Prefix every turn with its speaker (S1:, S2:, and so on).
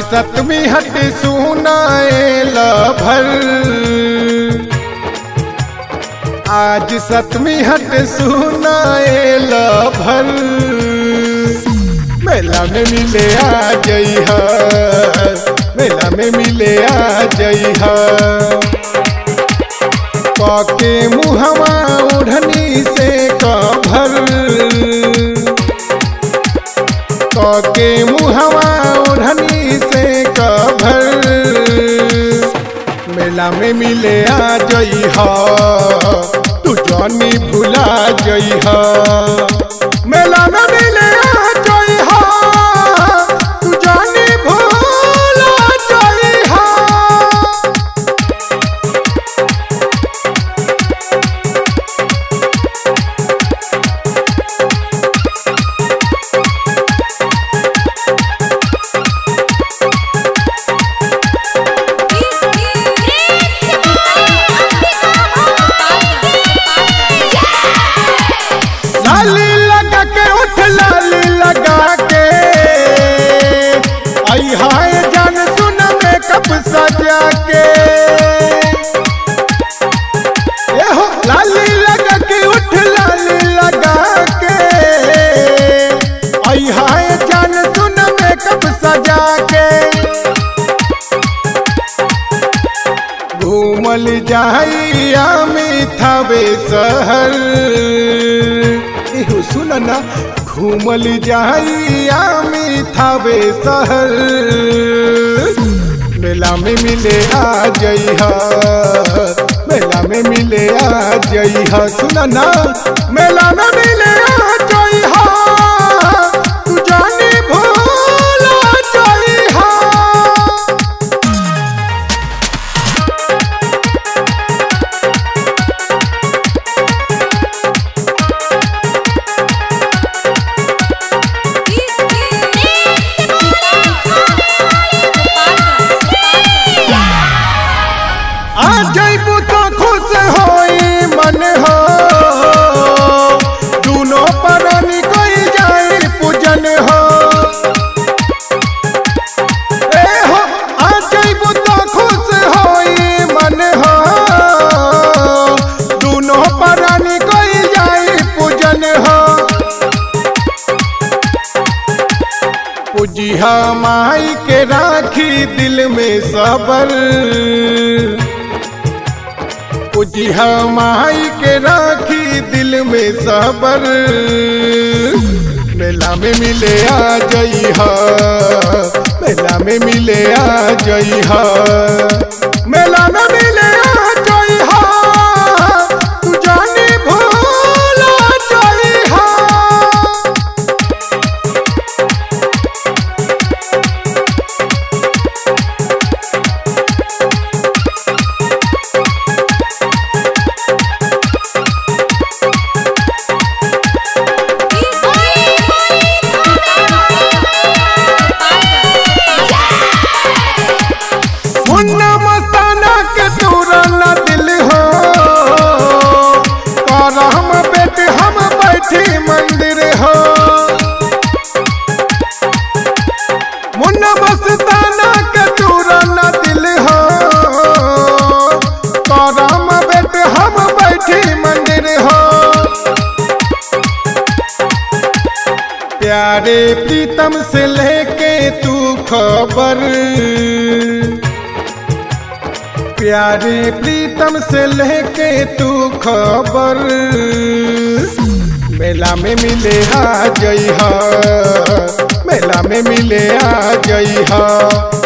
S1: सतमी हट सुनाए भर आज सतमी हट सुनाए भर मेला में मिले आ जई मेला में मिले आ जई काके मुहवा ओढ़नी से कभर काके मुहवा ओढ़नी से कभर मेला में मिले आ जई तू जानी भुला जई मेला में मिले आ जई तू जानी भुला जई लाली लगा के उठ लाली लगा के आई हाय जान सुन मेकअप सजा के ए हो लाली लगा के उठ लाली लगा के आई हाय जान सुन मेकअप सजा के घूमल जाइया मिथावे शहर एहो सुन ना घूमल जाइया मिथावे शहर मेला में मिले आ जई मेला में मिले आ जई सुन ना मेला में मिले आ जई तू जानी भूला जई आ जइबू तो खुश होई मन हो दूनो परनी कोई जाई पूजन हो ए हो आ जइबू तो खुश होई मन हो दूनो परनी कोई जाई पूजन हो पूजिहा माई के राखी दिल में सबर पूजिहा माई के राखी दिल में सबर मेला में मिले आ जई मेला में मिले आ जई मेला में मिले आ जई तू जानी भूला जई मुन्ना मस्ताना के तूरा न दिल हो कर हम बेट हम बैठी मंदिर हो मुन्ना मस्ताना के तूरा न दिल हो कर हम बेट हम बैठी मंदिर हो प्यारे प्रीतम से लेके तू खबर प्यारे प्रीतम से लेके तू खबर मेला में मिले आ जई मेला में मिले आ जई